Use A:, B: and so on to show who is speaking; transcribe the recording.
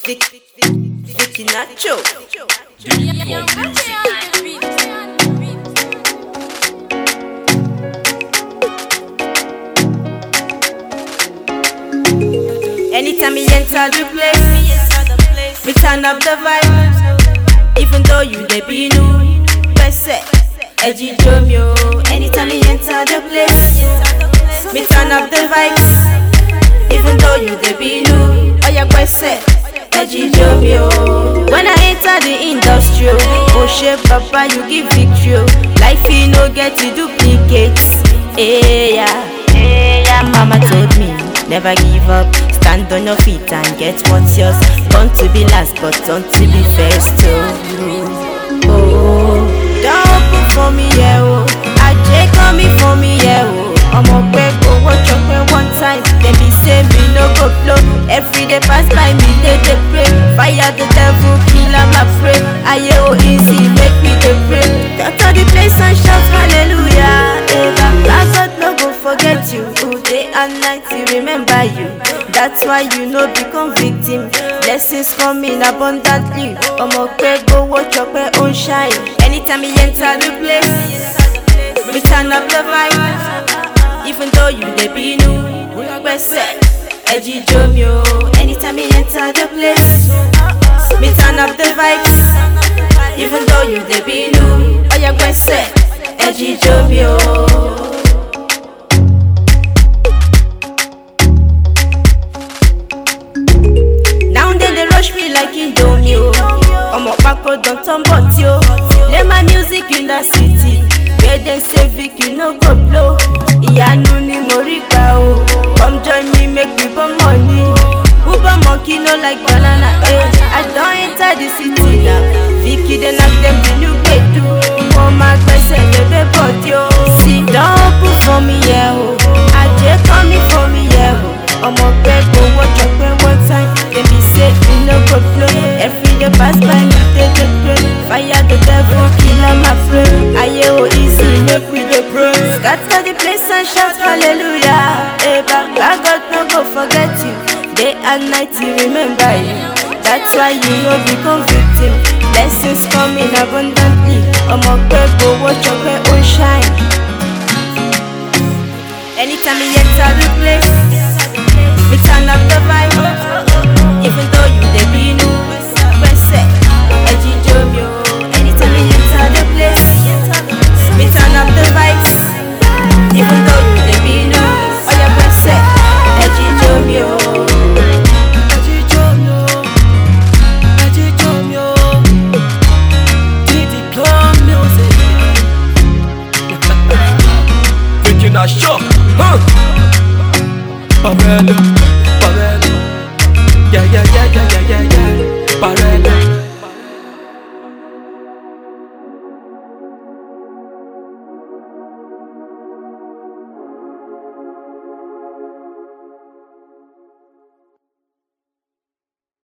A: Vic, Vic, Vicky Nacho. Anytime we enter the place, we turn up the vibe. Even though you dey be new, pese, edgy dromio. Anytime we enter the place, we turn up the vibes. Even though you dey be new, oh yeah, pese, edgy dromio. When I enter the industry, oh shit, papa, you give victory. oh. Life you no get to duplicate. Hey, yeah, hey, yeah, mama told me. Never give up, stand on your feet and get what's yours. Born to be last, but don't to be first. Oh, oh. don't put for me, yeah, oh. Ajay call me for me, yeah, oh. Ọmọ pẹ́ owó chọpẹ́ one time, dem be say me no go blow. Every day pass by me, dey dey pray. Fire the devil, kill am afraid. Ayé o easy, make me dey pray. Doctor the place and shout hallelujah. Eva, God no go forget you. Ooh, Day and night, he remember you. That's why you no become victim. Blessings coming abundantly. Ọmọ pẹ́ gbowó chọpẹ́ ó ń shine. Anytime he enter the place, we turn up the vibe. Even though you dey be new, gbẹ́sẹ̀ ẹ̀jì jomi o. Anytime he enter the place, we turn up the vibes. Even though you dey be new, ọ̀yà gbẹ́sẹ̀ ẹ̀jì jomi o. Now they dey rush me like Indomie o. Ọmọ pákó don turn bọ̀tí o. Play my music in the city. Where dem say Vic you no go blow. Ìyanu ni mo rí gbà o. Come join me make we burn money. Uber monkey no like banana. Eh. I don enter the city now. Vicky dey knack dem the new gbedu. Mo máa gbẹ́sẹ̀ lébé bọ̀dí o. Sit down put for me yẹ o. Ajé kọ́ mi for me yẹ o. Ọmọ pẹ́ gbowó chọpẹ́ one time. Dem be say e no go flow. Every day pass by me dey dey pray. Fire the devil, kill am afraid. Ayé o easy, make we dey pray. Scatter the place and shout hallelujah. Eba, God no go forget you. Day and night he remember you. That's why you no become victim. Blessings coming abundantly. Ọmọ pẹ́ gbowó chọpẹ́ ó ń shine. Anytime you enter the place, we turn up the vibe. Even though you dey be new, gbẹ́sẹ̀ ẹ̀jì jomi o. Anytime you enter the place, we turn up the vibes. Even though you dey be new, ọ̀yà gbẹ́sẹ̀ ẹ̀jì jomi o.
B: Thinking I show, huh? Barella, Barella, yeah, yeah, yeah, yeah, yeah, yeah, yeah, Barella.